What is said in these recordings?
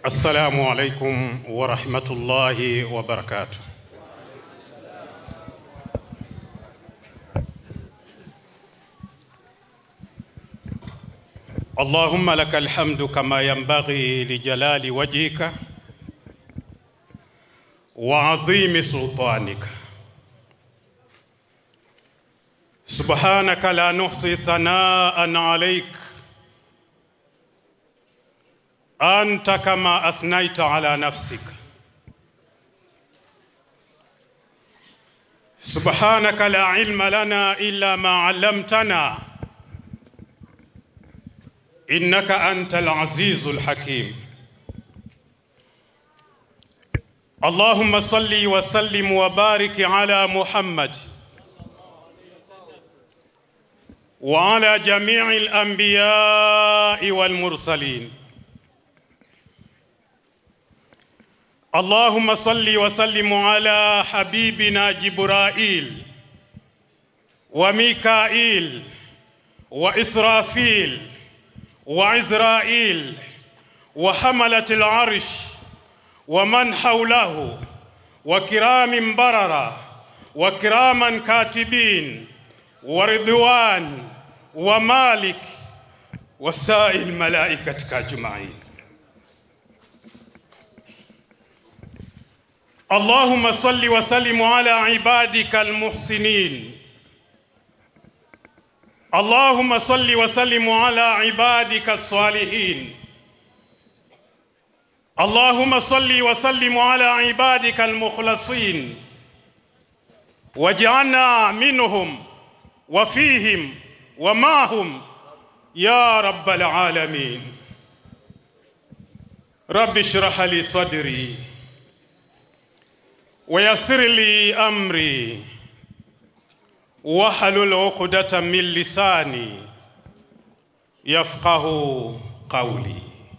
Assalamu alaikum wa rahmatullahi wa barakatuh. Allahumma laka alhamdu kama yanbaghi lijalali wajhika wa adhimi sultanika subhanaka la nuhsi thanaan alayk anta kama athnaita ala nafsika subhanaka la ilma lana illa ma allamtana innaka antal azizul hakim اللهم صل وسلم وبارك على محمد وعلى جميع الانبياء والمرسلين اللهم صل وسلم على حبيبنا جبرائيل وميكائيل واسرافيل وعزرائيل وحمله العرش ومن حوله وكرام بررة وكراما كاتبين ورضوان ومالك وسائر الملائكة أجمعين اللهم صل وسلم على عبادك المحسنين اللهم صل وسلم على عبادك الصالحين اللهم صل وسلم على عبادك المخلصين واجعلنا منهم وفيهم ومعهم يا رب العالمين رب اشرح لي صدري ويسر لي امري واحلل عقدة من لساني يفقه قولي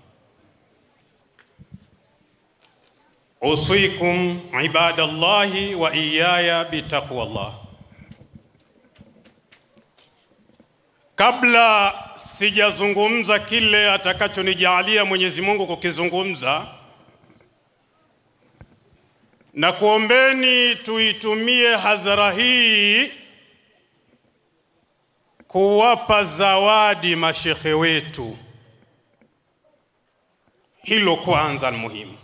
usikum ibadallahi wa iyaya bitaqwallah. Kabla sijazungumza kile atakachonijalia Mwenyezi Mungu kukizungumza, na kuombeni tuitumie hadhara hii kuwapa zawadi mashekhe wetu. Hilo kwanza ni muhimu.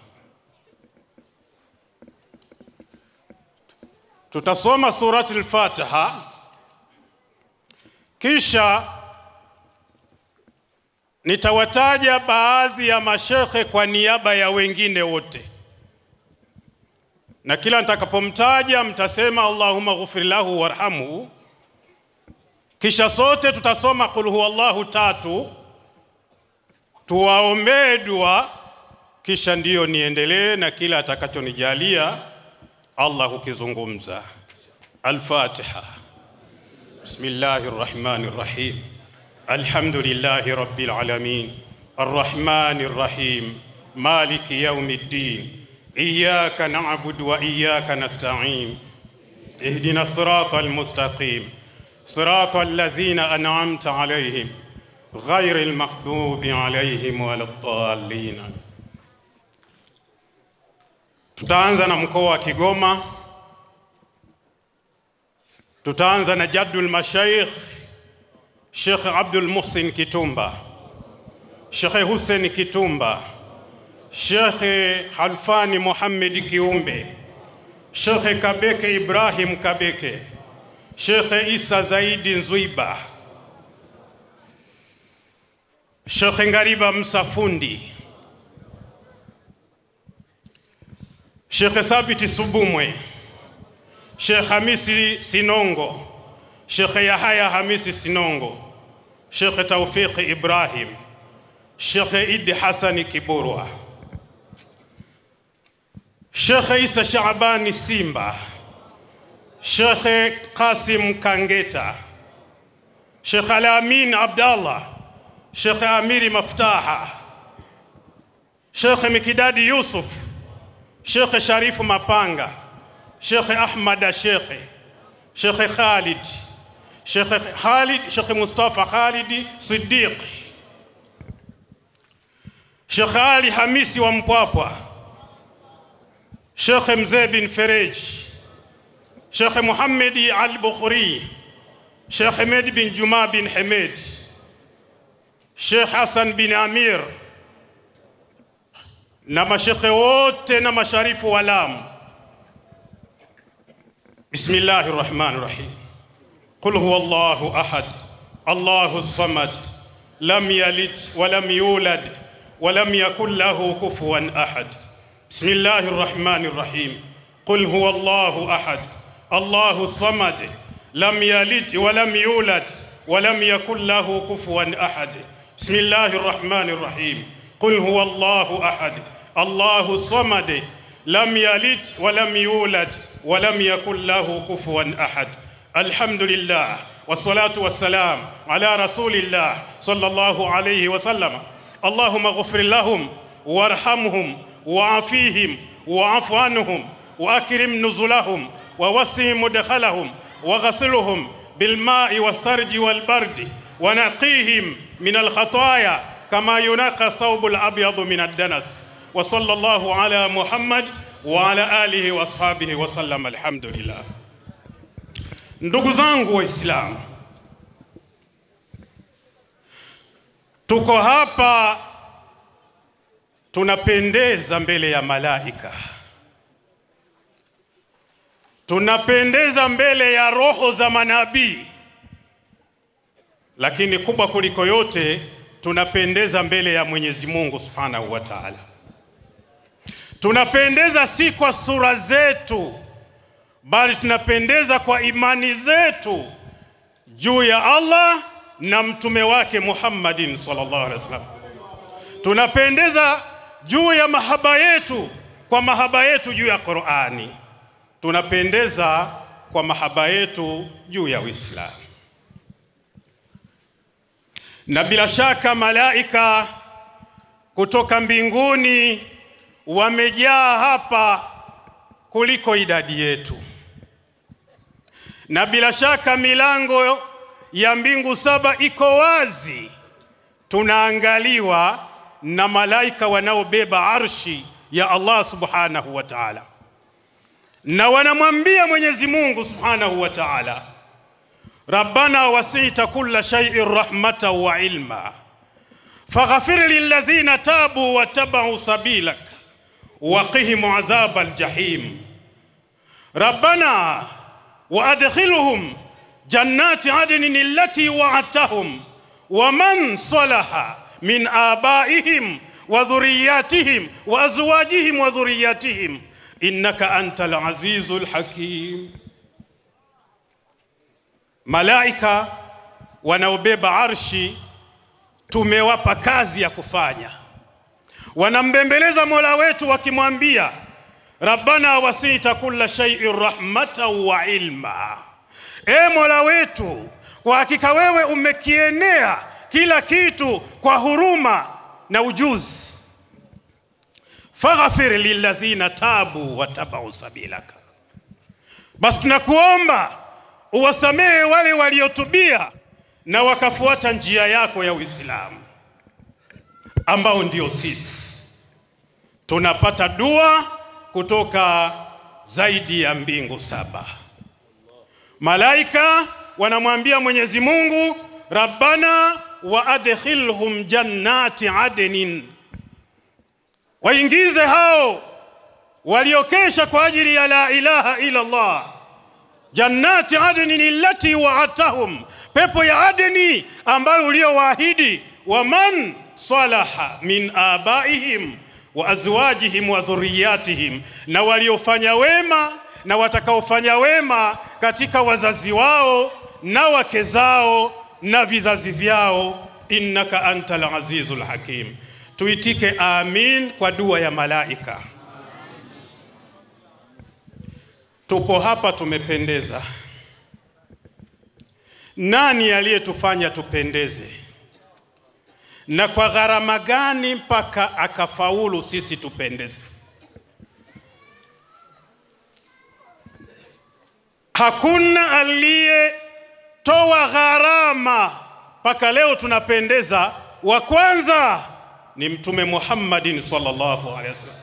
Tutasoma surati al-Fatiha kisha nitawataja baadhi ya mashekhe kwa niaba ya wengine wote, na kila nitakapomtaja mtasema Allahumma ghufir lahu warhamhu. Kisha sote tutasoma qul huwallahu tatu, tuwaombee dua, kisha ndiyo niendelee na kila atakachonijalia Allah ukizungumza. Al-Fatiha. Bismillahir Rahmanir Rahim. Alhamdulillahi Rabbil Alamin. Arrahmanir Rahim. Maliki Yawmiddin. Iyyaka na'budu wa iyyaka nasta'in. Ihdina siratal mustaqim. Siratal ladzina an'amta alayhim. Ghayril maghdubi alayhim waladdallin. Tutaanza na mkoa wa Kigoma. Tutaanza na Jaddul Mashaikh Sheikh Abdul Muhsin Kitumba, Sheikh Hussein Kitumba, Sheikh Halfani Muhammad Kiumbe, Sheikh Kabeke Ibrahim Kabeke, Sheikh Isa Zaidi Nzwiba, Sheikh Ngariba Msafundi, Sheikh Thabiti Subumwe, Sheikh Hamisi Sinongo, Sheikh Yahaya Hamisi Sinongo, Sheikh Taufiq Ibrahim, Sheikh Idi Hasani Kiburwa, Sheikh Isa Shaabani Simba, Sheikh Qasim Kangeta, Sheikh Alamin Abdallah, Sheikh Amiri Maftaha, Sheikh Mikidadi Yusuf, Sheikh Sharifu Mapanga, Sheikh Ahmad Sheikh, Sheikh Khalid, Sheikh Khalid, Sheikh Mustafa Khalid Siddiq, Sheikh Sheikh Ali Hamisi wa Mpwapwa, Sheikh Mzee bin Ferej, Sheikh Muhammad Al Bukhari, Sheikh Ahmed bin Juma bin Hamed, Sheikh Hassan bin Amir na mashekhe wote na masharifu wa Lamu. Bismillahir Rahmanir Rahim. Qul huwallahu ahad, Allahu samad, lam yalid wa lam yulad wa lam yakul lahu kufuwan ahad. Bismillahir Rahmanir Rahim. Qul huwallahu ahad, Allahu samad, lam yalid wa lam yulad wa lam yakul lahu kufuwan ahad. Bismillahir Rahmanir Rahim. Qul huwallahu ahad, Allahu samad, lam yalid wa lam yulad wa lam yakul lahu kufuwan ahad. Alhamdulillah wassalatu wassalam ala rasulillah sallallahu alayhi wa sallam. Allahumma ghfir lahum warhamhum wa'afihim wa'fu anhum وأكرم نزلهم ووسع مدخلهم وغسلهم بالماء والثلج والبرد ونقيهم من الخطايا كما ينقى الثوب الأبيض من الدنس وصلى الله على محمد وعلى آله وأصحابه وسلم الحمد لله ndugu zangu waislamu tuko hapa tunapendeza mbele ya malaika tunapendeza mbele ya roho za manabii, lakini kubwa kuliko yote tunapendeza mbele ya Mwenyezi Mungu Subhanahu wa Ta'ala. Tunapendeza si kwa sura zetu, bali tunapendeza kwa imani zetu juu ya Allah na mtume wake Muhammadin sallallahu alaihi wasallam. Tunapendeza juu ya mahaba yetu kwa mahaba yetu juu ya Qur'ani tunapendeza kwa mahaba yetu juu ya Uislamu. Na bila shaka malaika kutoka mbinguni wamejaa hapa kuliko idadi yetu, na bila shaka milango ya mbingu saba iko wazi, tunaangaliwa na malaika wanaobeba arshi ya Allah subhanahu wa ta'ala na wanamwambia Mwenyezi Mungu Subhanahu wa Ta'ala, Rabbana wasita kulla shay'in rahmatan wa ilma faghfir lilladhina tabu wattaba'u sabilak waqihim adhaba aljahim Rabbana waadkhilhum jannati adnin allati wa'adtahum waman salaha min abaihim wa dhurriyyatihim wa azwajihim wa dhurriyyatihim innaka antal azizul hakim. Malaika wanaobeba arshi tumewapa kazi ya kufanya, wanambembeleza Mola wetu wakimwambia, rabbana wasita kulla shay'in rahmatan wa ilma, e Mola wetu, kwa hakika wewe umekienea kila kitu kwa huruma na ujuzi faghfir lilladhina tabu watabau sabilaka, basi tunakuomba uwasamehe wale waliotubia na wakafuata njia yako ya Uislamu, ambao ndio sisi. Tunapata dua kutoka zaidi ya mbingu saba. Malaika wanamwambia Mwenyezi Mungu, rabbana wa adkhilhum jannati adnin waingize hao waliokesha kwa ajili ya la ilaha illa Allah jannati adnin allati wa'adtahum, pepo ya Adeni ambayo uliowaahidi, waman salaha min abaihim wa azwajihim wa dhurriyatihim, na waliofanya wema na watakaofanya wema katika wazazi wao na wake zao na vizazi vyao, innaka antal azizul hakim. Tuitike amin kwa dua ya malaika. Tupo hapa tumependeza. Nani aliyetufanya tupendeze? Na kwa gharama gani mpaka akafaulu sisi tupendeze? Hakuna aliyetoa gharama mpaka leo tunapendeza. Wa kwanza ni Mtume Muhammadin sallallahu alaihi wasallam.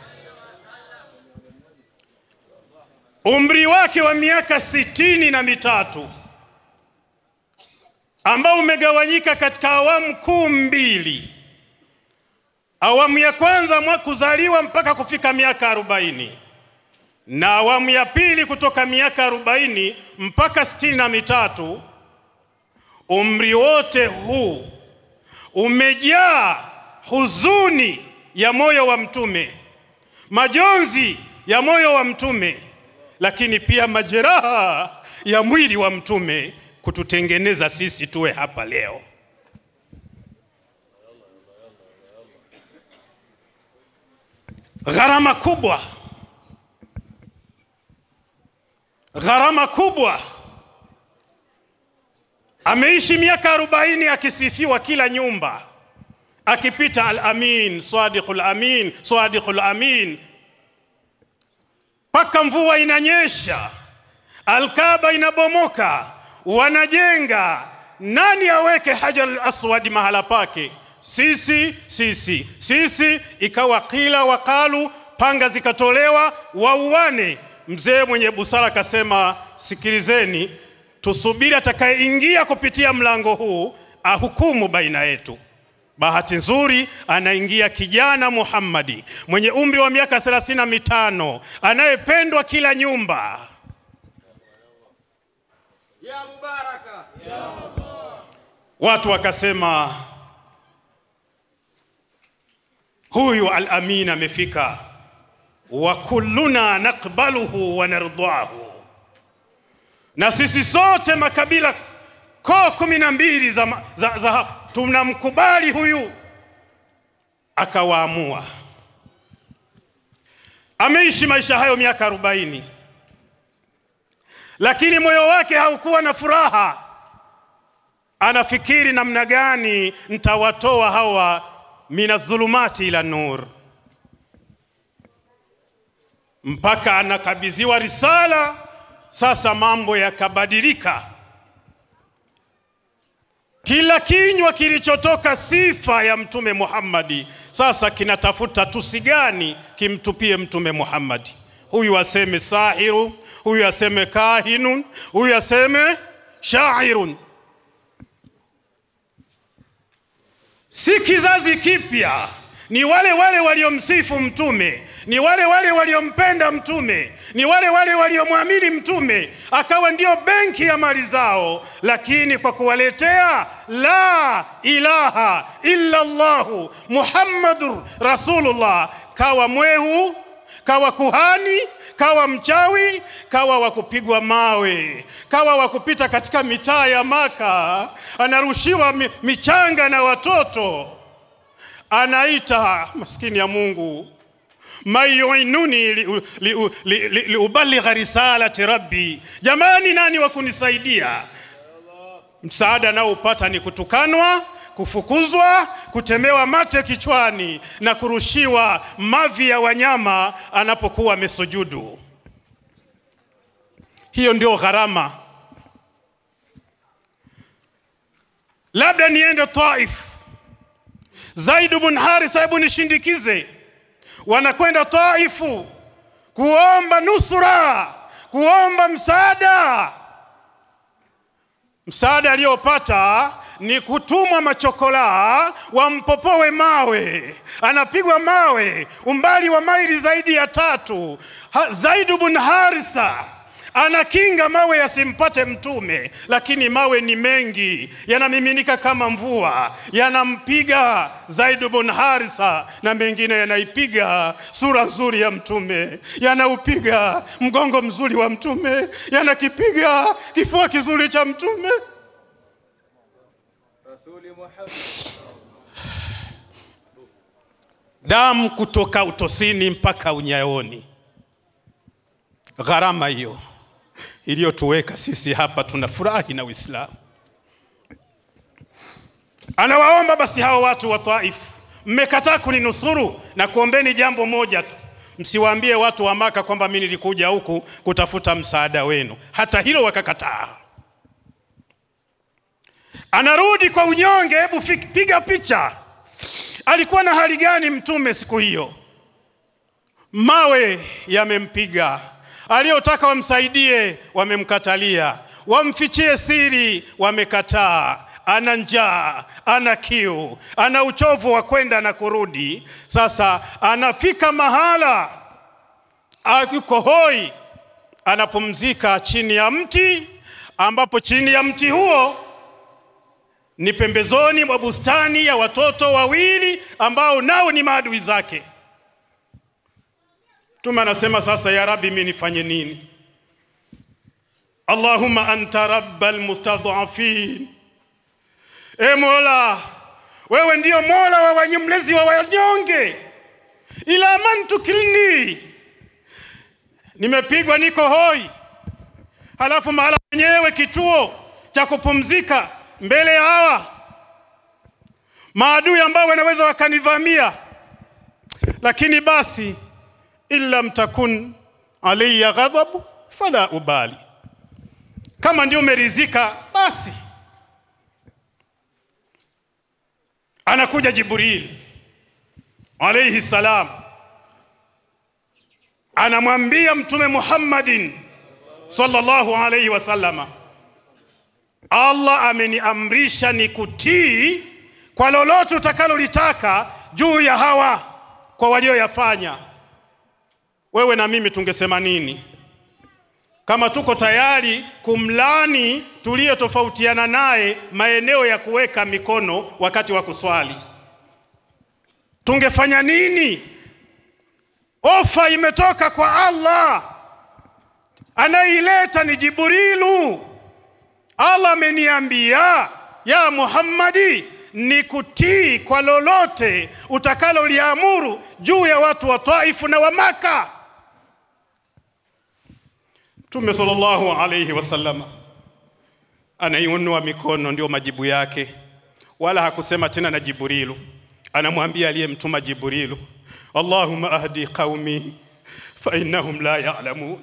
Umri wake wa miaka sitini na mitatu ambao umegawanyika katika awamu kuu mbili. Awamu ya kwanza mwa kuzaliwa mpaka kufika miaka arobaini na awamu ya pili kutoka miaka arobaini mpaka sitini na mitatu. Umri wote huu umejaa huzuni ya moyo wa mtume, majonzi ya moyo wa mtume, lakini pia majeraha ya mwili wa mtume kututengeneza sisi tuwe hapa leo. Gharama kubwa, gharama kubwa. Ameishi miaka arobaini akisifiwa kila nyumba, akipita al-amin, sadiqul amin, sadiqul amin, mpaka mvua inanyesha, Alkaba inabomoka, wanajenga. Nani aweke hajar al-aswad mahala pake? Sisi, sisi, sisi. Ikawa kila wakalu, panga zikatolewa, wauane. Mzee mwenye busara akasema, sikilizeni, tusubiri atakayeingia kupitia mlango huu ahukumu baina yetu. Bahati nzuri anaingia kijana Muhammadi mwenye umri wa miaka thelathini na mitano anayependwa kila nyumba. Ya Mubaraka. Watu wakasema huyu al-amin amefika, wa kulluna nakbaluhu wa nardahu, na sisi sote makabila koo kumi na mbili za, za, za tunamkubali huyu. Akawaamua. Ameishi maisha hayo miaka arobaini, lakini moyo wake haukuwa na furaha. Anafikiri namna gani nitawatoa hawa minadhulumati ila nur, mpaka anakabidhiwa risala. Sasa mambo yakabadilika. Kila kinywa kilichotoka sifa ya Mtume Muhammadi sasa kinatafuta tusi gani kimtupie Mtume Muhammadi. Huyu aseme sahiru, huyu aseme kahinun, huyu aseme shairun. Si kizazi kipya, ni wale wale waliomsifu Mtume, ni wale wale waliompenda Mtume, ni wale wale waliomwamini Mtume, akawa ndio benki ya mali zao, lakini kwa kuwaletea la ilaha illa Allahu Muhammadur Rasulullah, kawa mwehu, kawa kuhani, kawa mchawi, kawa wa kupigwa mawe, kawa wa kupita katika mitaa ya Maka, anarushiwa mi- michanga na watoto anaita maskini ya Mungu mayuinuni liubaligha li, li, li, li risalati rabbi, jamani, nani wa kunisaidia? Msaada nao upata ni kutukanwa, kufukuzwa, kutemewa mate kichwani na kurushiwa mavi ya wanyama anapokuwa amesujudu. Hiyo ndio gharama. Labda niende Taif Zaid bin Haritha, hebu nishindikize. Wanakwenda Taifu kuomba nusura, kuomba msaada. Msaada aliyopata ni kutumwa machokola wampopoe mawe. Anapigwa mawe umbali wa maili zaidi ya tatu. Ha, Zaid bin Haritha anakinga mawe yasimpate Mtume, lakini mawe ni mengi, yanamiminika kama mvua, yanampiga Zaid bin Haritha, na mengine yanaipiga sura nzuri ya Mtume, yanaupiga mgongo mzuri wa Mtume, yanakipiga kifua kizuri cha Mtume. Rasuli Muhammad. Damu kutoka utosini mpaka unyayoni. Gharama hiyo iliyotuweka sisi hapa tunafurahi na Uislamu. Anawaomba basi hao watu wa Taif, mmekataa kuninusuru na kuombeni jambo moja tu, msiwaambie watu wa Maka kwamba mimi nilikuja huku kutafuta msaada wenu. Hata hilo wakakataa. Anarudi kwa unyonge, hebu fi- piga picha. Alikuwa na hali gani mtume siku hiyo? Mawe yamempiga, aliyotaka wamsaidie wamemkatalia, wamfichie siri wamekataa. Ana njaa, ana kiu, ana uchovu wa kwenda na kurudi. Sasa anafika mahala yuko hoi, anapumzika chini ya mti, ambapo chini ya mti huo ni pembezoni mwa bustani ya watoto wawili ambao nao ni maadui zake. Mtume anasema sasa, ya Rabbi, mimi nifanye nini? Allahumma anta rabbal mustadhafin, e Mola, wewe ndiyo Mola wa wenye mlezi wa wanyonge. Ila man tukilni, nimepigwa niko hoi, halafu mahala penyewe kituo cha kupumzika mbele ya hawa maadui ambao wanaweza wakanivamia, lakini basi in lam takun alayya ghadhabu fala ubali, kama ndio umeridhika basi. Anakuja Jibril alayhi salam, anamwambia Mtume Muhammadin sallallahu alayhi wasallama Allah ameniamrisha nikutii kwa lolote utakalolitaka juu ya hawa kwa walioyafanya. Wewe na mimi tungesema nini kama tuko tayari kumlani tuliyetofautiana naye maeneo ya kuweka mikono wakati wa kuswali? Tungefanya nini? Ofa imetoka kwa Allah, anaileta ni Jibrilu. Allah ameniambia ya Muhammadi, nikutii kwa lolote utakaloliamuru juu ya watu wa Taifu na wa Maka. Mtume sallallahu alayhi wasallam anaiunua mikono, ndio majibu yake, wala hakusema tena na Jibrilu. Anamwambia aliyemtuma Jibrilu, Allahumma ahdi qaumi fa innahum la ya'lamun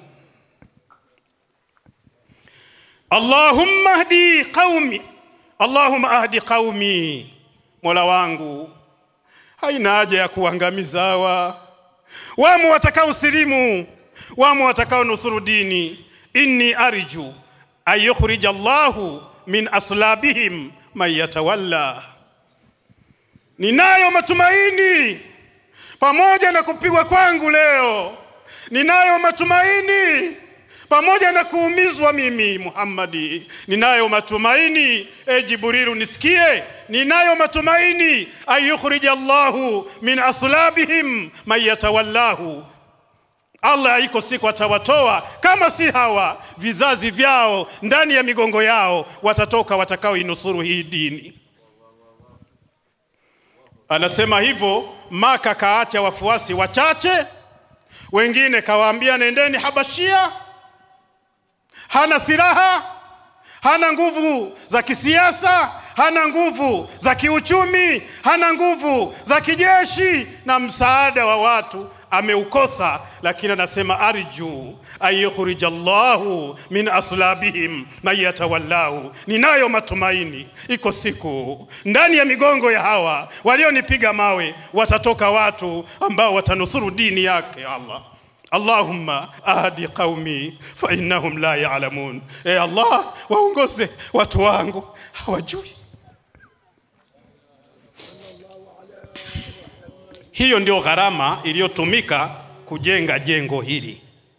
Allahumma ahdi qaumi, Allahumma ahdi qaumi, Mola wangu, haina haja ya kuangamiza hawa. Wamo watakao silimu, wamo watakao nusuru dini. Inni arju an yukhrija Allahu min aslabihim man yatawalla, ninayo matumaini pamoja na kupigwa kwangu leo, ninayo matumaini pamoja na kuumizwa mimi Muhammadi, ninayo matumaini. E Jibrilu, nisikie, ninayo matumaini ayukhrija Allahu min aslabihim man yatawallahu, Allah iko siku atawatoa, kama si hawa vizazi vyao, ndani ya migongo yao watatoka watakaoinusuru hii dini. Anasema hivyo Maka, kaacha wafuasi wachache, wengine kawaambia nendeni Habashia hana silaha, hana nguvu za kisiasa, hana nguvu za kiuchumi, hana nguvu za kijeshi, na msaada wa watu ameukosa, lakini anasema arju ayukhrija Allahu min aslabihim man yatawallahu, ninayo matumaini, iko siku ndani ya migongo ya hawa walionipiga mawe watatoka watu ambao watanusuru dini yake Allah. Allahumma ahdi qaumi fa innahum la ya'lamun, e Allah, waongoze watu wangu hawajui. Hiyo ndio gharama iliyotumika kujenga jengo hili,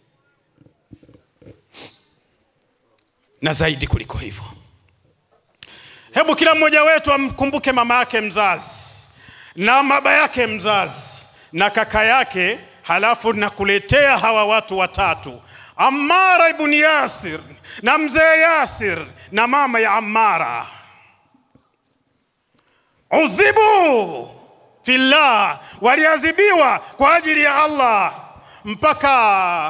na zaidi kuliko hivyo, hebu kila mmoja wetu amkumbuke mama yake mzazi na baba yake mzazi na kaka yake halafu nakuletea hawa watu watatu, Ammara ibn Yasir na mzee Yasir na mama ya Ammara. Udhibu fillah, waliadhibiwa kwa ajili ya Allah mpaka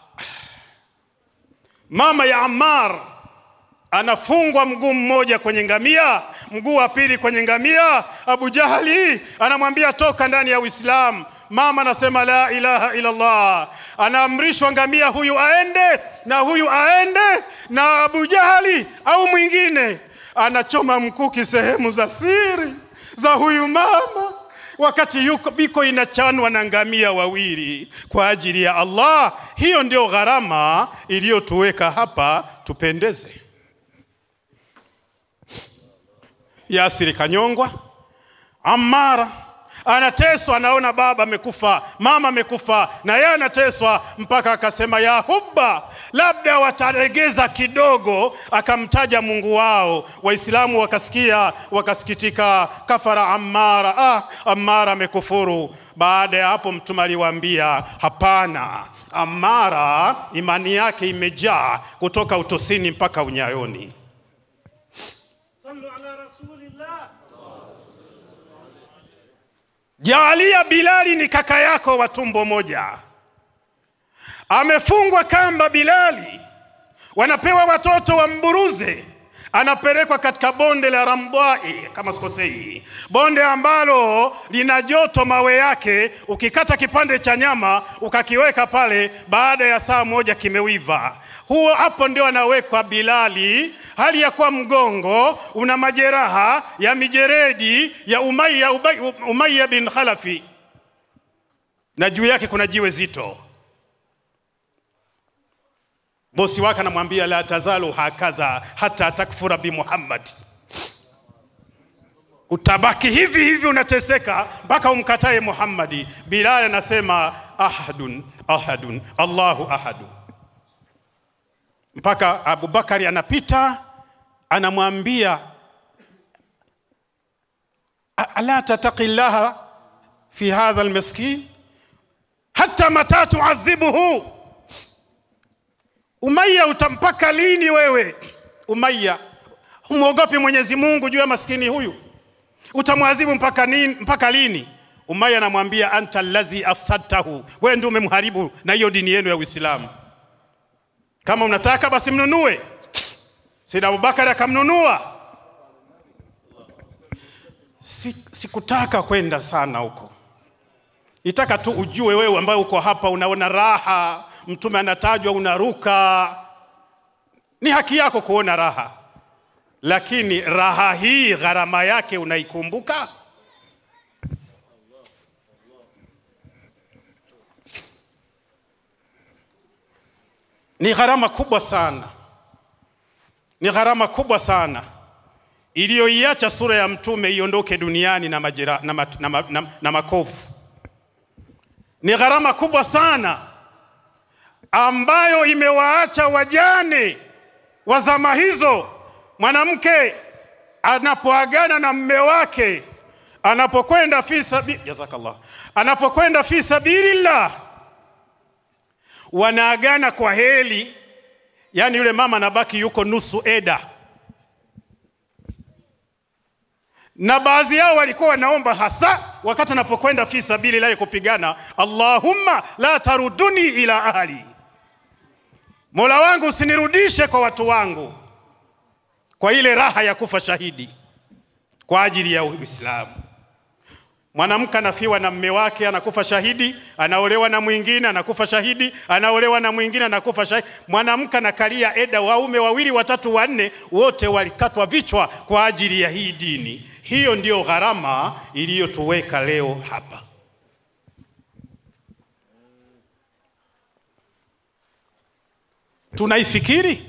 mama ya Ammar anafungwa mguu mmoja kwenye ngamia, mguu wa pili kwenye ngamia. Abu Jahali anamwambia toka ndani ya Uislamu. Mama anasema la ilaha illa Allah, anaamrishwa ngamia huyu aende na huyu aende, na Abu Jahali au mwingine anachoma mkuki sehemu za siri za huyu mama wakati yuko biko inachanwa na ngamia wawili kwa ajili ya Allah. Hiyo ndio gharama iliyotuweka hapa tupendeze. Yasiri kanyongwa, Ammara anateswa, anaona baba amekufa, mama amekufa, na yeye anateswa mpaka akasema ya hubba, labda watalegeza kidogo, akamtaja Mungu wao. Waislamu wakasikia, wakasikitika, kafara Ammara, ah, Ammara amekufuru. Baada ya hapo, Mtume aliwaambia hapana, Ammara imani yake imejaa kutoka utosini mpaka unyayoni. صلوا على رسول الله Jaalia Bilali ni kaka yako wa tumbo moja, amefungwa kamba Bilali, wanapewa watoto wamburuze, anapelekwa katika bonde la Ramdai kama sikosei, bonde ambalo lina joto mawe yake. Ukikata kipande cha nyama ukakiweka pale, baada ya saa moja kimewiva. Huo hapo ndio anawekwa Bilali, hali ya kuwa mgongo una majeraha ya mijeredi ya Umayya, Ubay- Umayya bin Khalafi, na juu yake kuna jiwe zito. Bosi wake anamwambia la tazalu hakadha hata takfura bi Muhammad, utabaki hivi hivi unateseka mpaka umkatae Muhammadi. Bilal anasema ahadun ahadun Allahu ahadu, mpaka Abubakari anapita anamwambia "A- ala tataqi llaha fi hadha almiskin hata mata tuadhibuhu Umayya, utampaka lini wewe Umayya? Humwogopi Mwenyezi Mungu juu ya maskini huyu, utamwadhibu mpaka, nini, mpaka lini? Umayya anamwambia anta allazi afsadtahu, wewe ndio umemharibu na hiyo dini yenu ya Uislamu. Kama unataka basi mnunue. Sayyid Abubakar akamnunua. Si, sikutaka kwenda sana huko Nitaka tu ujue wewe ambaye uko hapa unaona raha, mtume anatajwa unaruka. Ni haki yako kuona raha, lakini raha hii gharama yake unaikumbuka? Ni gharama kubwa sana, ni gharama kubwa sana iliyoiacha sura ya mtume iondoke duniani na, majira, na, ma, na, ma, na, na makovu ni gharama kubwa sana ambayo imewaacha wajane wa zama hizo. Mwanamke anapoagana na mme wake, anapokwenda fi sabi jazakallah, anapokwenda fi sabilillah, wanaagana kwa heli, yaani yule mama anabaki yuko nusu eda na baadhi yao walikuwa wanaomba hasa wakati anapokwenda fi sabilillahi kupigana, Allahumma la taruduni ila ahli, Mola wangu usinirudishe kwa watu wangu, kwa ile raha ya kufa shahidi kwa ajili ya Uislamu. Mwanamke anafiwa na mme wake, anakufa shahidi, anaolewa na mwingine, anakufa shahidi, anaolewa na mwingine, anakufa shahidi. Mwanamke anakalia eda, waume wawili, watatu, wanne, wote walikatwa vichwa kwa ajili ya hii dini. Hiyo ndiyo gharama iliyotuweka leo hapa. Tunaifikiri?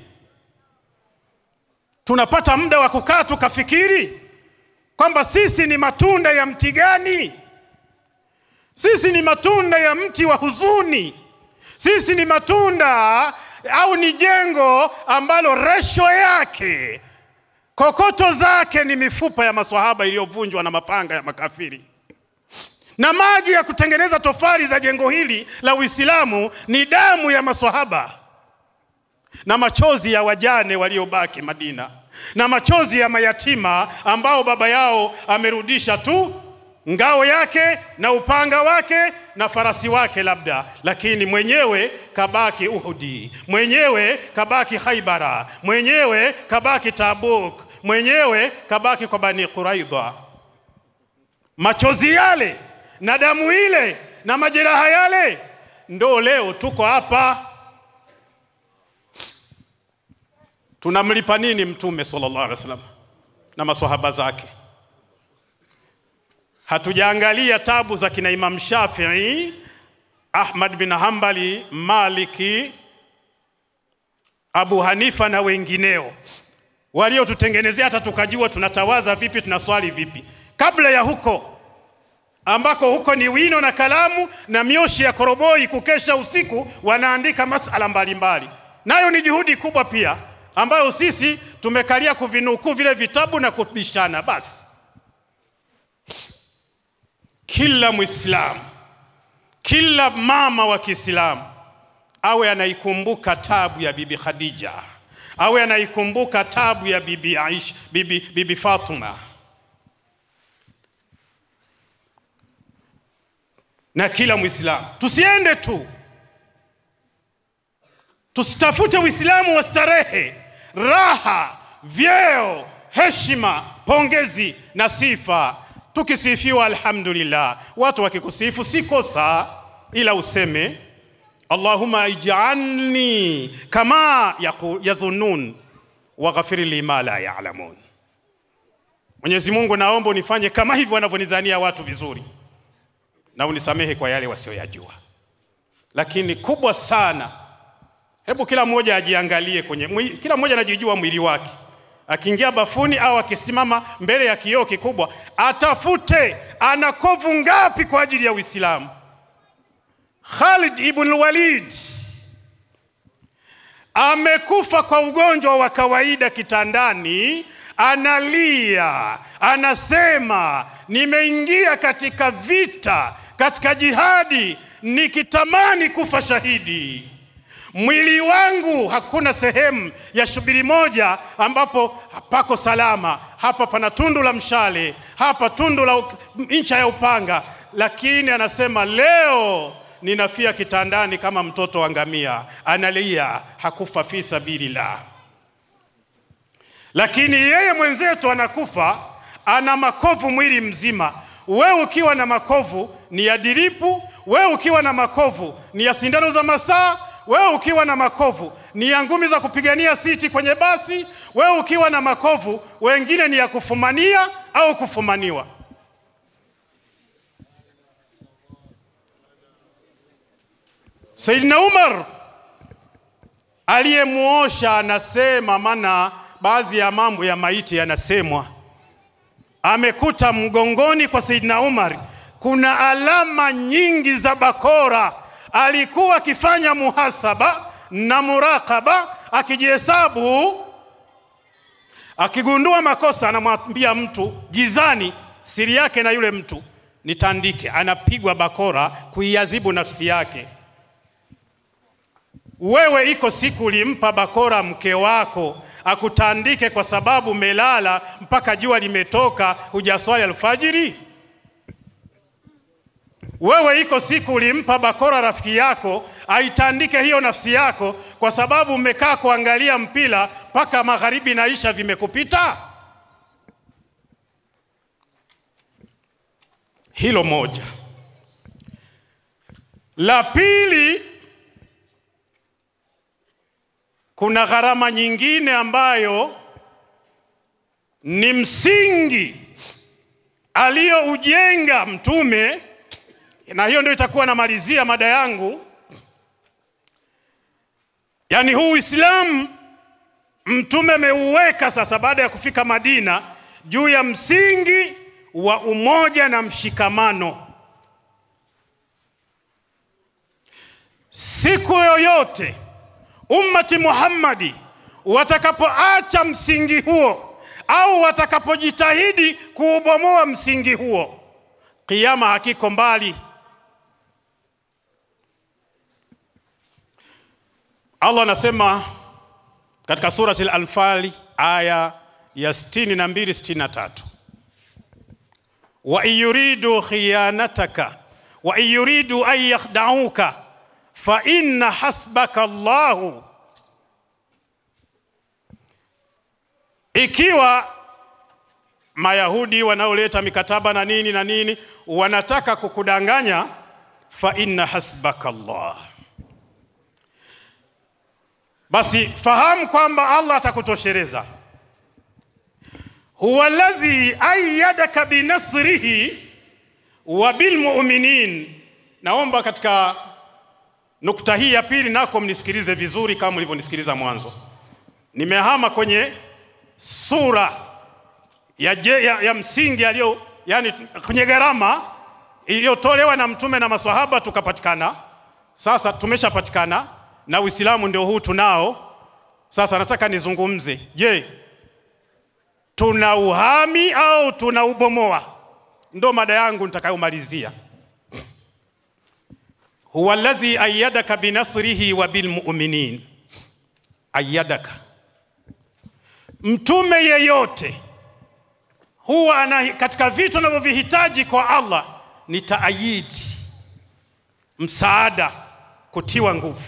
Tunapata muda wa kukaa tukafikiri kwamba sisi ni matunda ya mti gani? Sisi ni matunda ya mti wa huzuni. Sisi ni matunda au ni jengo ambalo resho yake kokoto zake ni mifupa ya maswahaba iliyovunjwa na mapanga ya makafiri, na maji ya kutengeneza tofali za jengo hili la Uislamu ni damu ya maswahaba na machozi ya wajane waliobaki Madina na machozi ya mayatima ambao baba yao amerudisha tu ngao yake na upanga wake na farasi wake labda, lakini mwenyewe kabaki Uhudi, mwenyewe kabaki Khaibara, mwenyewe kabaki Tabuk, mwenyewe kabaki kwa Bani Quraidha. Machozi yale na damu ile na majeraha yale, ndo leo tuko hapa. Tunamlipa nini Mtume sallallahu alaihi wasallam na maswahaba zake? hatujaangalia tabu za kina Imam Shafii, Ahmad bin Hambali, Maliki, Abu Hanifa na wengineo waliotutengenezea hata tukajua tunatawaza vipi, tunaswali vipi. Kabla ya huko ambako huko ni wino na kalamu na mioshi ya koroboi, kukesha usiku wanaandika masala mbalimbali, nayo ni juhudi kubwa pia ambayo sisi tumekalia kuvinukuu vile vitabu na kubishana. Basi kila Mwislamu, kila mama wa Kiislamu awe anaikumbuka tabu ya Bibi Khadija, awe anaikumbuka tabu ya Bibi Aisha, Bibi, Bibi Fatuma na kila Mwislamu. Tusiende tu tusitafute Uislamu wa starehe, raha, vyeo, heshima, pongezi na sifa. Tukisifiwa alhamdulillah, watu wakikusifu si kosa, ila useme Allahumma ij'alni kama yaku- yazunun waghfir li ma la ya'lamun. Mwenyezi Mungu, naomba unifanye kama hivyo wanavyonidhania watu vizuri, na unisamehe kwa yale wasioyajua. Lakini kubwa sana Hebu kila mmoja ajiangalie kwenye mwi, kila mmoja anajijua mwili wake. Akiingia bafuni au akisimama mbele ya kioo kikubwa, atafute ana kovu ngapi kwa ajili ya Uislamu. Khalid ibn Walid amekufa kwa ugonjwa wa kawaida kitandani, analia, anasema nimeingia katika vita, katika jihadi, nikitamani kufa shahidi mwili wangu hakuna sehemu ya shubiri moja ambapo pako salama. Hapa pana tundu la mshale, hapa tundu la uk- ncha ya upanga, lakini anasema leo ninafia kitandani kama mtoto wa ngamia. Analia, hakufa fi sabilillah. Lakini yeye mwenzetu anakufa, ana makovu mwili mzima. Wewe ukiwa na makovu ni ya diripu, wewe ukiwa na makovu ni ya sindano za masaa, wewe ukiwa na makovu ni ya ngumi za kupigania siti kwenye basi, wewe ukiwa na makovu wengine ni ya kufumania au kufumaniwa. Saidina Umar aliyemuosha anasema, maana baadhi ya mambo ya maiti yanasemwa, amekuta mgongoni kwa Saidina Umar kuna alama nyingi za bakora. Alikuwa akifanya muhasaba na murakaba, akijihesabu, akigundua makosa, anamwambia mtu gizani siri yake na yule mtu nitandike. Anapigwa bakora kuiadhibu nafsi yake. Wewe iko siku ulimpa bakora mke wako akutandike kwa sababu umelala mpaka jua limetoka, hujaswali alfajiri? Wewe iko siku ulimpa bakora rafiki yako aitandike hiyo nafsi yako kwa sababu umekaa kuangalia mpira mpaka magharibi na isha vimekupita? Hilo moja. La pili, kuna gharama nyingine ambayo ni msingi aliyoujenga Mtume, na hiyo ndio itakuwa namalizia mada yangu. Yaani huu Uislamu Mtume ameuweka sasa baada ya kufika Madina juu ya msingi wa umoja na mshikamano. Siku yoyote ummati Muhammadi watakapoacha msingi huo au watakapojitahidi kuubomoa msingi huo, kiyama hakiko mbali. Allah anasema katika surati Al-Anfal aya ya 62 63, wa in yuridu khiyanataka wa in yuridu an yakhda'uka fa inna hasbaka Allahu, ikiwa Mayahudi wanaoleta mikataba na nini na nini wanataka kukudanganya, fa inna hasbaka Allah, basi fahamu kwamba Allah atakutoshereza. Huwa alladhi ayyadaka binasrihi wa bilmuminin. Naomba katika nukta hii ya pili nako mnisikilize vizuri kama mlivyonisikiliza mwanzo. Nimehama kwenye sura ya, je, ya, ya msingi aliyo yani kwenye gharama iliyotolewa na mtume na maswahaba tukapatikana. Sasa tumeshapatikana na Uislamu ndio huu tunao. Sasa nataka nizungumze, je, tuna uhami au tuna ubomoa? Ndo mada yangu nitakayomalizia. huwa allazi ayyadaka binasrihi wa bilmuminin, ayyadaka. Mtume yeyote huwa ana katika vitu anavyovihitaji kwa Allah ni taayidi, msaada, kutiwa nguvu.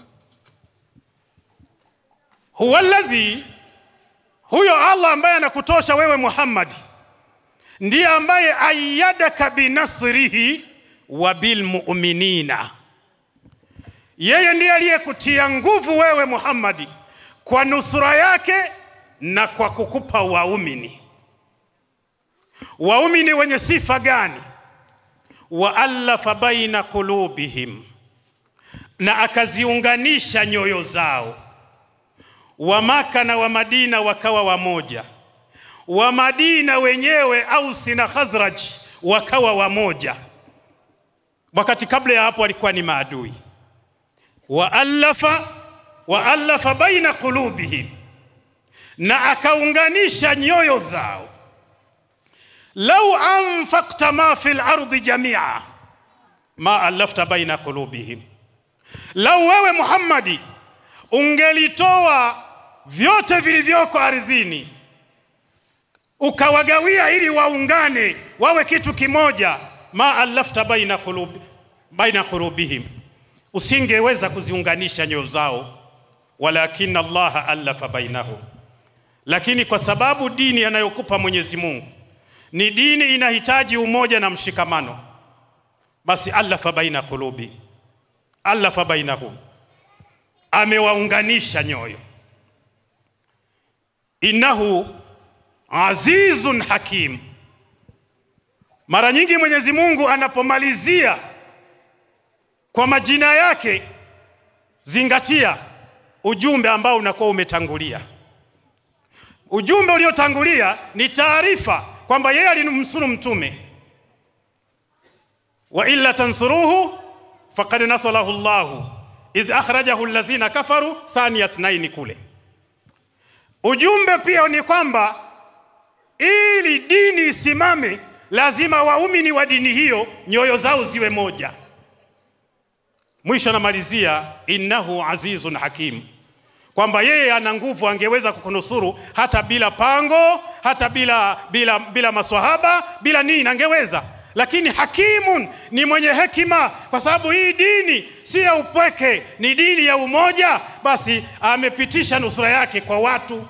Huwa allazi, huyo Allah ambaye anakutosha wewe Muhammad ndiye ambaye ayyadaka binasrihi wa bilmuminina, yeye ndiye aliyekutia nguvu wewe Muhammadi kwa nusura yake na kwa kukupa waumini. Waumini wenye sifa gani? Waallafa baina qulubihim, na akaziunganisha nyoyo zao. Wa Maka na wa Madina wakawa wamoja, wa Madina wenyewe Ausi na Khazraj wakawa wamoja, wakati kabla ya hapo walikuwa ni maadui. Waallafa waallafa baina qulubihim, na akaunganisha nyoyo zao lau anfaqta ma fi lardi jamia ma allafta baina qulubihim, lau wewe Muhammadi ungelitoa vyote vilivyoko ardhini ukawagawia ili waungane wawe kitu kimoja, ma allafta baina qulubi baina qulubihim, usingeweza kuziunganisha nyoyo zao, walakin Allah allafa bainahum, lakini kwa sababu dini anayokupa Mwenyezi Mungu ni dini inahitaji umoja na mshikamano, basi allafa baina qulubi, allafa bainahum, amewaunganisha nyoyo. Innahu azizun hakim. Mara nyingi Mwenyezi Mungu anapomalizia kwa majina yake, zingatia ujumbe ambao unakuwa umetangulia. Ujumbe uliotangulia ni taarifa kwamba yeye alimnusuru mtume, wa illa tansuruhu faqad nasarahu Allahu iz akhrajahu allazina kafaru thaniya ithnaini kule. Ujumbe pia ni kwamba ili dini isimame, lazima waumini wa dini hiyo nyoyo zao ziwe moja. Mwisho namalizia innahu azizun hakim, kwamba yeye ana nguvu, angeweza kukunusuru hata bila pango, hata bila, bila, bila maswahaba, bila nini, angeweza lakini hakimun ni mwenye hekima, kwa sababu hii dini si ya upweke, ni dini ya umoja. Basi amepitisha nusura yake kwa watu.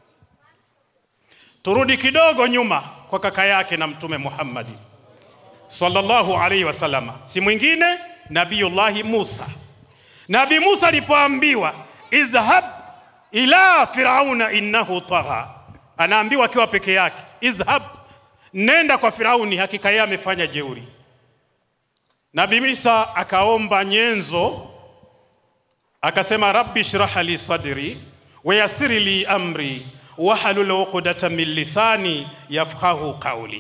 Turudi kidogo nyuma kwa kaka yake na Mtume Muhammadi sallallahu alaihi wasallama, si mwingine Nabiyullahi Musa. Nabii Musa alipoambiwa izhab ila firauna innahu tagha, anaambiwa akiwa peke yake, izhab nenda kwa Firauni, hakika yeye amefanya jeuri. Nabii Musa akaomba nyenzo, akasema rabbi shrah li sadri wa yassir li amri wahlul uqdatan min lisani yafqahu qawli.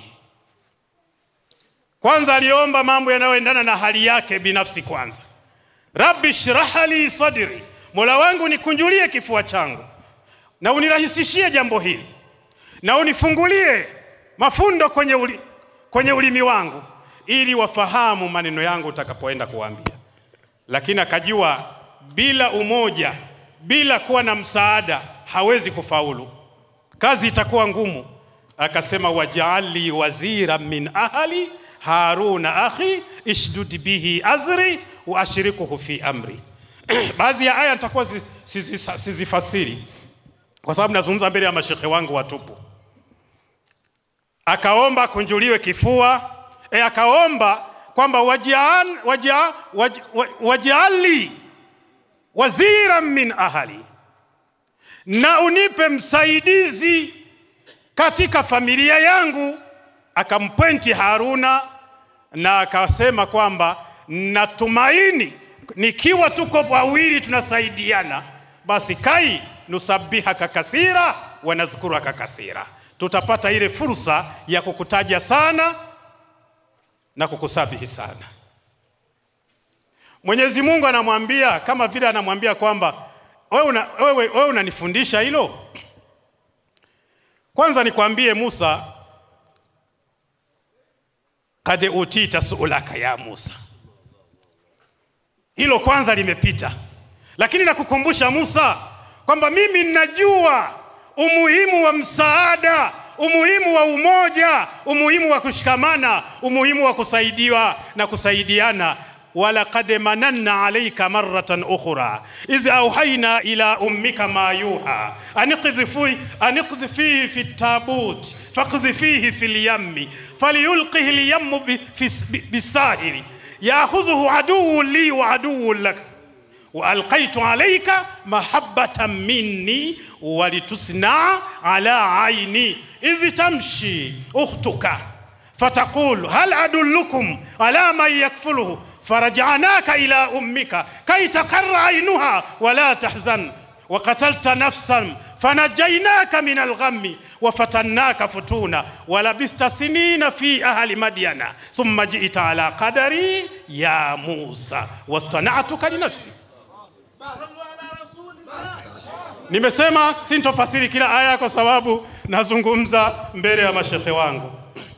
Kwanza aliomba mambo yanayoendana na hali yake binafsi. Kwanza, rabbi shrah li sadri, mola wangu nikunjulie kifua changu na unirahisishie jambo hili na unifungulie mafundo kwenye, uli, kwenye ulimi wangu ili wafahamu maneno yangu utakapoenda kuwaambia. Lakini akajua bila umoja, bila kuwa na msaada hawezi kufaulu, kazi itakuwa ngumu. Akasema, wajaali wazira min ahli haruna akhi ishdud bihi azri wa ashrikuhu fi amri. Baadhi ya aya nitakuwa sizifasiri kwa sababu nazungumza mbele ya mashekhe wangu watupu akaomba akunjuliwe kifua e, akaomba kwamba wajaali waja, waja, waja wazira min ahali, na unipe msaidizi katika familia yangu. Akampwenti Haruna na akasema kwamba natumaini nikiwa tuko wawili tunasaidiana, basi kai nusabihaka kathira wa nadhkuraka kathira, tutapata ile fursa ya kukutaja sana na kukusabihi sana. Mwenyezi Mungu anamwambia kama vile anamwambia kwamba wewe una, wewe, wewe unanifundisha hilo. Kwanza nikwambie Musa, kad utita suulaka ya Musa, hilo kwanza limepita, lakini nakukumbusha Musa kwamba mimi ninajua umuhimu wa msaada, umuhimu wa umoja, umuhimu wa kushikamana, umuhimu wa kusaidiwa na kusaidiana ولقد مننا عليك مرة أخرى إذ أوحينا إلى أمك ما يوحى أن اقذفيه أن اقذفيه في التابوت فاقذفيه في اليم فليلقه اليم ب- في الس- ب- بالساهل يأخذه عدو لي وعدو لك وألقيت عليك محبة مني ولتصنع على عيني إذ تمشي أختك فتقول هل أدلكم على من يكفله فرجعناك إلى أمك كي تقر عينها ولا تحزن وقتلت نفسا فنجيناك من الغم وفتناك فتونا ولبست سنين في أهل مدين ثم جئت على قدري يا موسى واصطنعتك لنفسي صلوا على رسول الله Nimesema sintofasiri kila aya kwa sababu nazungumza mbele ya mashekhe wangu,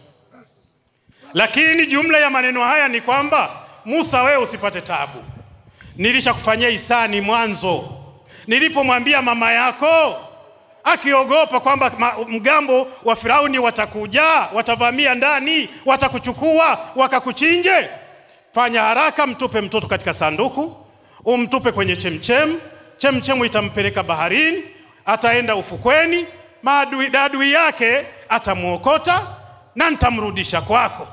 lakini jumla ya maneno haya ni kwamba Musa, wewe usipate tabu. Nilishakufanyia hisani mwanzo nilipomwambia mama yako akiogopa kwamba ma- mgambo wa Firauni watakuja, watavamia ndani, watakuchukua wakakuchinje. Fanya haraka, mtupe mtoto katika sanduku, umtupe kwenye chemchem. Chemchemu itampeleka baharini, ataenda ufukweni, maadui adui yake atamwokota na nitamrudisha kwako,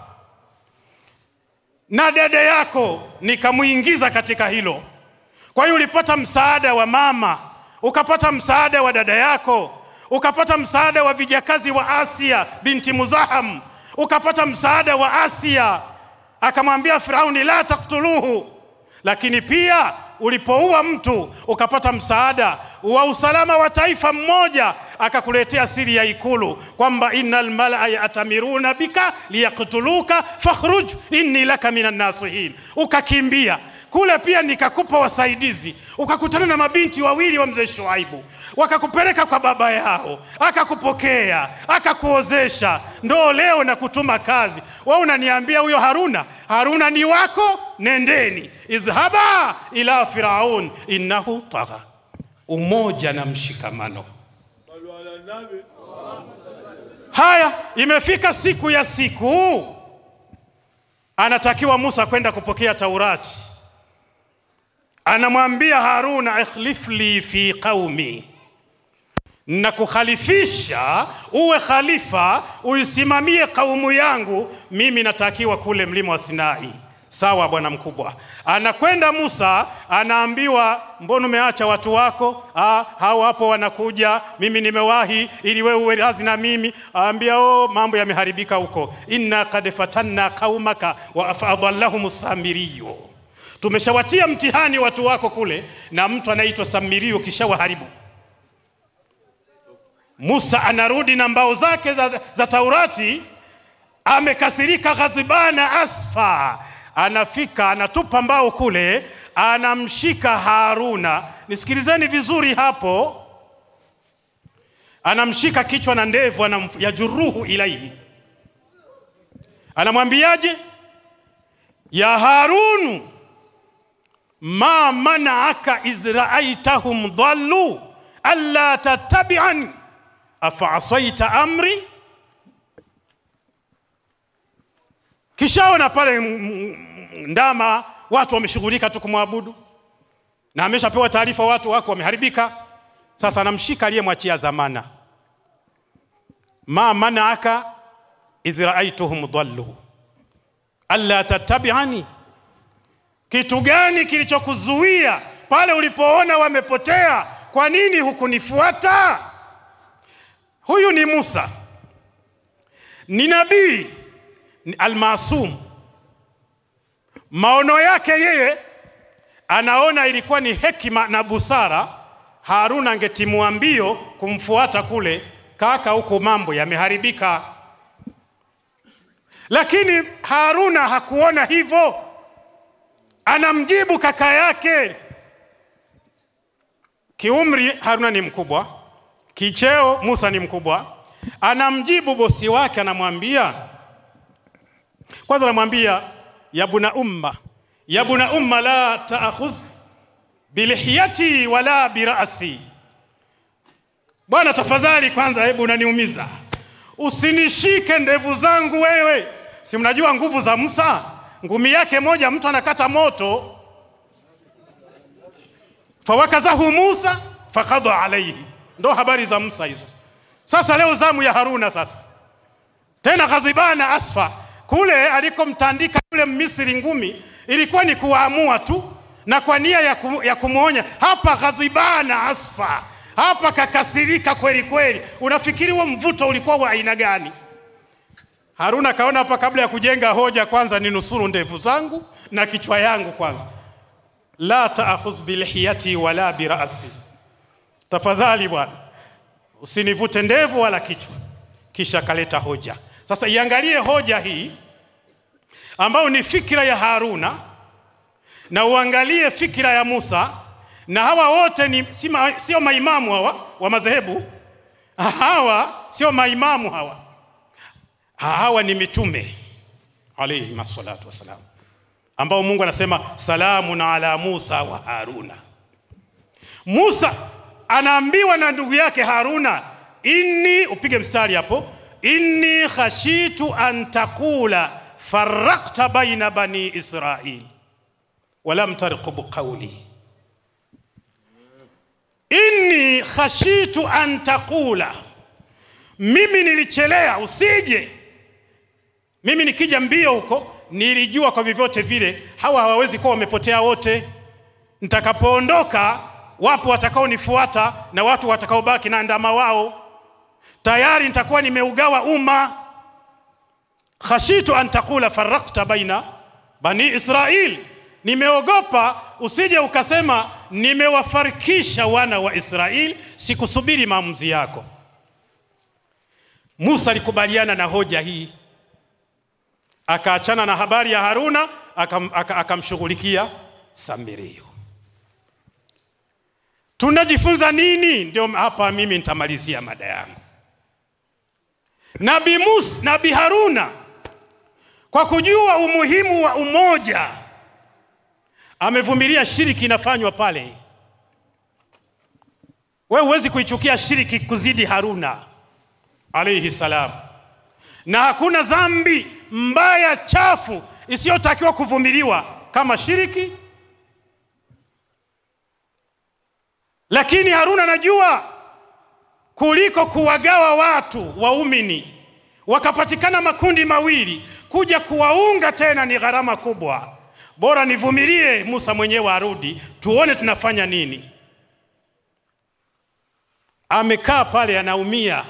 na dada yako nikamuingiza katika hilo. Kwa hiyo ulipata msaada wa mama, ukapata msaada wa dada yako, ukapata msaada wa vijakazi wa Asia binti Muzaham, ukapata msaada wa Asia. Akamwambia Firauni, la taktuluhu. Lakini pia ulipoua mtu ukapata msaada wa usalama wa taifa mmoja, akakuletea siri ya ikulu kwamba innal malaa yatamiruna bika liyaktuluka fakhruj inni laka minan nasihin, ukakimbia kule pia nikakupa wasaidizi, ukakutana na mabinti wawili wa mzee Shuaibu, wakakupeleka kwa baba yao, akakupokea, akakuozesha, ndo leo na kutuma kazi. Wewe unaniambia huyo Haruna, Haruna ni wako, nendeni, izhaba ila firaun innahu tagha. Umoja na mshikamano. صلوا على النبي Haya, imefika siku ya siku, anatakiwa Musa kwenda kupokea Taurati. Anamwambia Haruna, ikhlif li fi qaumi, na kukhalifisha uwe khalifa, uisimamie kaumu yangu. Mimi natakiwa kule mlima wa Sinai. Sawa bwana mkubwa. Anakwenda Musa, anaambiwa mbona umeacha watu wako? Ah, hao hapo wanakuja, mimi nimewahi ili wewe uwe razi na mimi. Aambia oh, mambo yameharibika huko. Inna kad fatanna qaumaka wa fadallahum samiriyo, tumeshawatia mtihani watu wako kule, na mtu anaitwa Samirio kishawaharibu. Musa anarudi na mbao zake za, za Taurati, amekasirika, ghadhibana asfa. Anafika anatupa mbao kule, anamshika Haruna. Nisikilizeni vizuri hapo, anamshika kichwa na ndevu, anam- yajuruhu ilaihi, anamwambiaje? ya Harunu ma manaaka iz raaitahum dhallu alla tattabi'ani afaasaita amri. Kishaona pale m- m- ndama watu wameshughulika tu kumwabudu, na ameshapewa taarifa watu wako wameharibika. Sasa anamshika aliyemwachia dhamana, ma manaaka iz raaituhum dhallu alla tattabi'ani kitu gani kilichokuzuia pale ulipoona wamepotea? Kwa nini hukunifuata? Huyu ni Musa, ni nabii, ni almasum, Maono yake yeye anaona ilikuwa ni hekima na busara, Haruna angetimua mbio kumfuata kule, kaka, huku mambo yameharibika. Lakini Haruna hakuona hivyo, anamjibu kaka yake. Kiumri Haruna ni mkubwa, kicheo Musa ni mkubwa. Anamjibu bosi wake, anamwambia kwanza, anamwambia yabuna umma, yabuna umma la taakhudh bilihiyati wala birasi. Bwana tafadhali, kwanza hebu unaniumiza, usinishike ndevu zangu wewe. Si mnajua nguvu za Musa, ngumi yake moja mtu anakata moto. Fawakazahu Musa fakadha alaihi, ndo habari za Musa hizo. Sasa leo zamu ya Haruna sasa tena ghadhibana asfa kule alikomtandika yule Misri ngumi ilikuwa ni kuwaamua tu na kwa nia ya, kum, ya kumwonya. Hapa ghadhibana asfa, hapa kakasirika kweli kweli. Unafikiri huo mvuto ulikuwa wa aina gani? Haruna kaona hapa, kabla ya kujenga hoja, kwanza ni nusuru ndevu zangu na kichwa yangu kwanza. La taakhudh bilhiyati wala birasi, tafadhali bwana usinivute ndevu wala kichwa. Kisha kaleta hoja. Sasa iangalie hoja hii ambayo ni fikira ya Haruna na uangalie fikira ya Musa, na hawa wote ni si ma, sio maimamu hawa wa madhehebu. Hawa sio maimamu hawa, hawa ni mitume alayhi massalatu wassalam, ambao Mungu anasema salamun ala Musa wa Haruna. Musa anaambiwa na ndugu yake Haruna, inni, upige mstari hapo, inni khashitu an taqula farrakta baina bani Israil walam tarqub qawli, inni khashitu an taqula, mimi nilichelea usije. Mimi nikija mbio huko, nilijua kwa vyovyote vile hawa hawawezi kuwa wamepotea wote. Nitakapoondoka wapo watakaonifuata na watu watakaobaki na ndama wao, tayari nitakuwa nimeugawa umma. khashitu an taqula farrakta baina bani Israil, nimeogopa usije ukasema nimewafarikisha wana wa Israeli, sikusubiri maamuzi yako. Musa alikubaliana na hoja hii, akaachana na habari ya Haruna, akamshughulikia aka, aka Samirio. Tunajifunza nini? Ndio hapa mimi nitamalizia mada yangu. Nabii Musa, Nabii Haruna kwa kujua umuhimu wa umoja amevumilia shiriki inafanywa pale. Wewe huwezi kuichukia shiriki kuzidi Haruna alayhi salam, na hakuna dhambi mbaya chafu isiyotakiwa kuvumiliwa kama shiriki. Lakini Haruna anajua kuliko kuwagawa watu waumini wakapatikana makundi mawili, kuja kuwaunga tena ni gharama kubwa. Bora nivumilie Musa mwenyewe arudi, tuone tunafanya nini. Amekaa pale anaumia.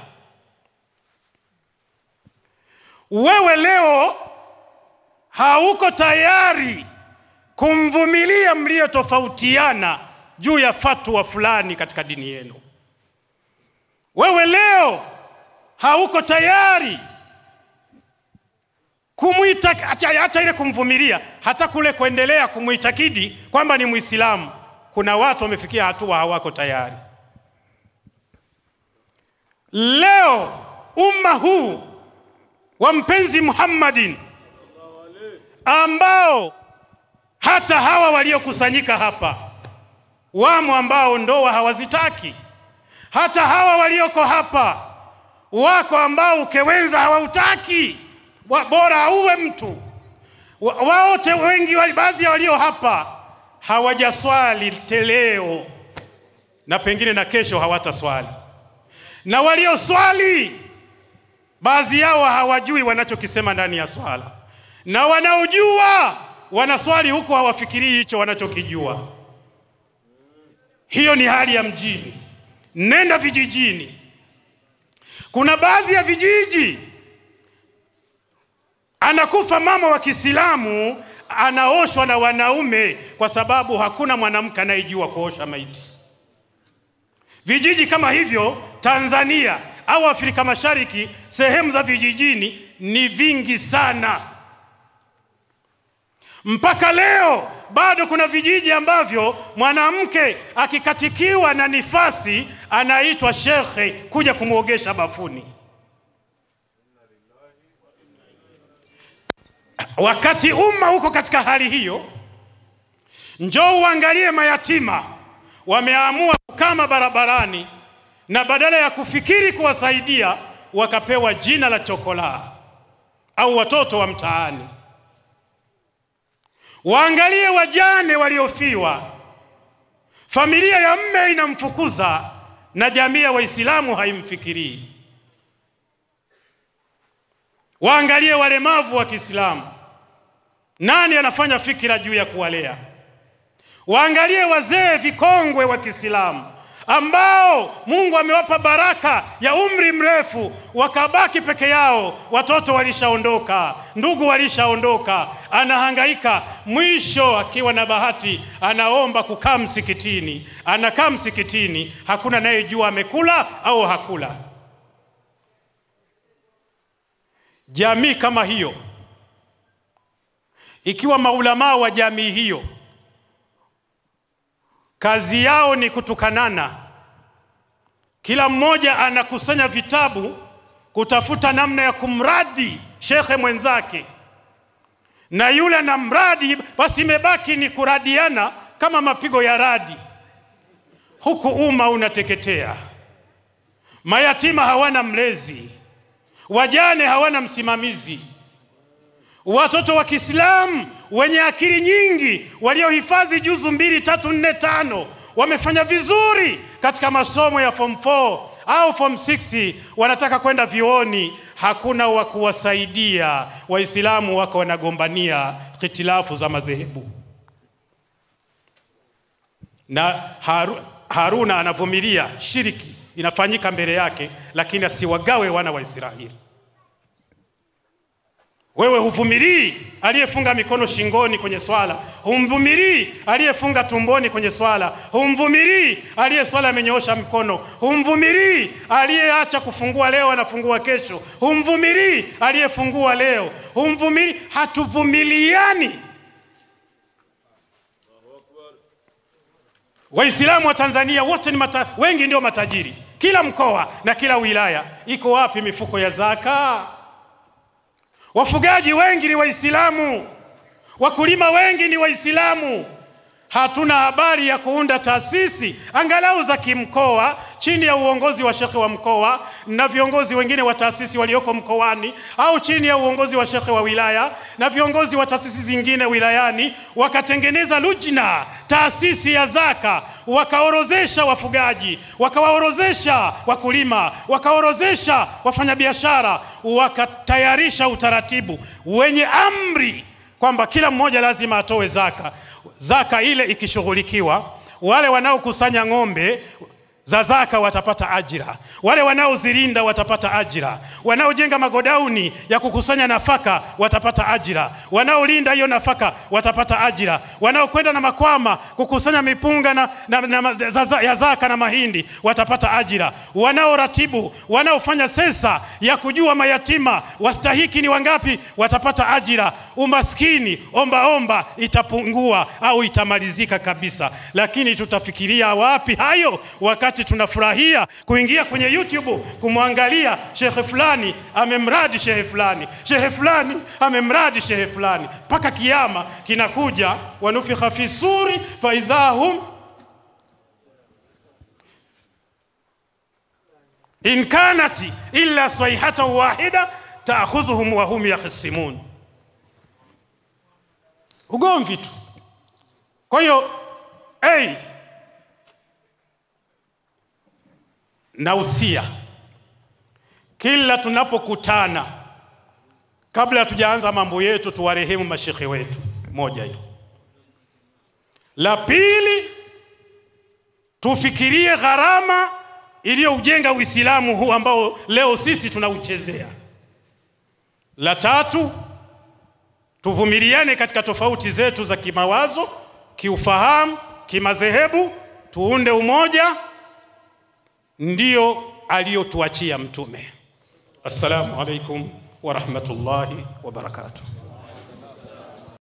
Wewe leo hauko tayari kumvumilia mliotofautiana juu ya fatwa fulani katika dini yenu. Wewe leo hauko tayari kumwita, acha, acha ile kumvumilia, hata kule kuendelea kumwitakidi kwamba ni Muislamu. Kuna watu wamefikia hatua hawako tayari. Leo umma huu wa mpenzi Muhammadin ambao hata hawa waliokusanyika hapa wamo ambao ndoa hawazitaki. Hata hawa walioko hapa wako ambao ukewenza hawautaki, bora auwe mtu. Waote wengi, baadhi ya walio hapa hawajaswali teleo na pengine na kesho hawataswali, na walioswali baadhi yao hawajui wanachokisema ndani ya swala, na wanaojua wanaswali huku hawafikirii hicho wanachokijua. Hiyo ni hali ya mjini. Nenda vijijini, kuna baadhi ya vijiji anakufa mama wa Kiislamu anaoshwa na wanaume, kwa sababu hakuna mwanamke anayejua kuosha maiti. Vijiji kama hivyo Tanzania au Afrika Mashariki, sehemu za vijijini ni vingi sana. Mpaka leo bado kuna vijiji ambavyo mwanamke akikatikiwa na nifasi anaitwa shekhe kuja kumwogesha bafuni. Wakati umma uko katika hali hiyo, njoo uangalie mayatima wameamua kukama barabarani, na badala ya kufikiri kuwasaidia wakapewa jina la chokolaa au watoto wa mtaani. Waangalie wajane waliofiwa, familia ya mme inamfukuza na jamii ya Waislamu haimfikirii. Waangalie walemavu wa Kiislamu, nani anafanya fikira juu ya kuwalea? Waangalie wazee vikongwe wa Kiislamu ambao Mungu amewapa baraka ya umri mrefu, wakabaki peke yao, watoto walishaondoka, ndugu walishaondoka, anahangaika. Mwisho akiwa na bahati, anaomba kukaa msikitini, anakaa msikitini, hakuna anayejua amekula au hakula. Jamii kama hiyo, ikiwa maulamaa wa jamii hiyo kazi yao ni kutukanana, kila mmoja anakusanya vitabu kutafuta namna ya kumradi shekhe mwenzake, na yule na mradi, basi imebaki ni kuradiana kama mapigo ya radi, huku umma unateketea. Mayatima hawana mlezi, wajane hawana msimamizi, watoto wa Kiislamu wenye akili nyingi waliohifadhi juzu mbili tatu nne tano wamefanya vizuri katika masomo ya form 4 au form 6 wanataka kwenda vioni, hakuna wa kuwasaidia. Waislamu wako wanagombania hitilafu za madhehebu, na Haru, Haruna anavumilia shiriki inafanyika mbele yake, lakini asiwagawe wana wa Israeli. Wewe huvumilii aliyefunga mikono shingoni kwenye swala, humvumilii aliyefunga tumboni kwenye swala, humvumilii aliye swala amenyoosha mkono, humvumilii aliyeacha kufungua leo anafungua kesho, humvumilii aliyefungua leo, humvumilii. Hatuvumiliani. Waislamu wa Tanzania wote ni mata, wengi ndio matajiri, kila mkoa na kila wilaya. Iko wapi mifuko ya zaka? Wafugaji wengi ni Waislamu, wakulima wengi ni Waislamu. Hatuna habari ya kuunda taasisi angalau za kimkoa chini ya uongozi wa shekhe wa mkoa na viongozi wengine wa taasisi walioko mkoani, au chini ya uongozi wa shekhe wa wilaya na viongozi wa taasisi zingine wilayani, wakatengeneza lujna, taasisi ya zaka, wakaorozesha wafugaji, wakawaorozesha wakulima, wakaorozesha wafanyabiashara, wakatayarisha utaratibu wenye amri kwamba kila mmoja lazima atoe zaka. Zaka ile ikishughulikiwa, wale wanaokusanya ng'ombe za zaka watapata ajira, wale wanaozilinda watapata ajira, wanaojenga magodauni ya kukusanya nafaka watapata ajira, wanaolinda hiyo nafaka watapata ajira, wanaokwenda na makwama kukusanya mipunga na, na, na, za, za, ya zaka na mahindi watapata ajira, wanaoratibu, wanaofanya sensa ya kujua mayatima wastahiki ni wangapi watapata ajira. Umaskini omba omba itapungua au itamalizika kabisa. Lakini tutafikiria wapi hayo wakati tunafurahia kuingia kwenye YouTube kumwangalia shekhe fulani amemradi shehe fulani, shehe fulani amemradi shehe fulani, mpaka kiama kinakuja, wanufikha fi suri faidha hum in kanat illa sayhatan wahida taakhudhuhum wa hum yakhisimun, ugomvi tu. Kwa hiyo hey, na usia kila tunapokutana, kabla hatujaanza mambo yetu, tuwarehemu mashekhe wetu. Moja hiyo. La pili, tufikirie gharama iliyoujenga Uislamu huu ambao leo sisi tunauchezea. La tatu, tuvumiliane katika tofauti zetu za kimawazo, kiufahamu, kimadhehebu, tuunde umoja, ndio aliyotuachia Mtume. Assalamu alaikum wa rahmatullahi wa barakatuh.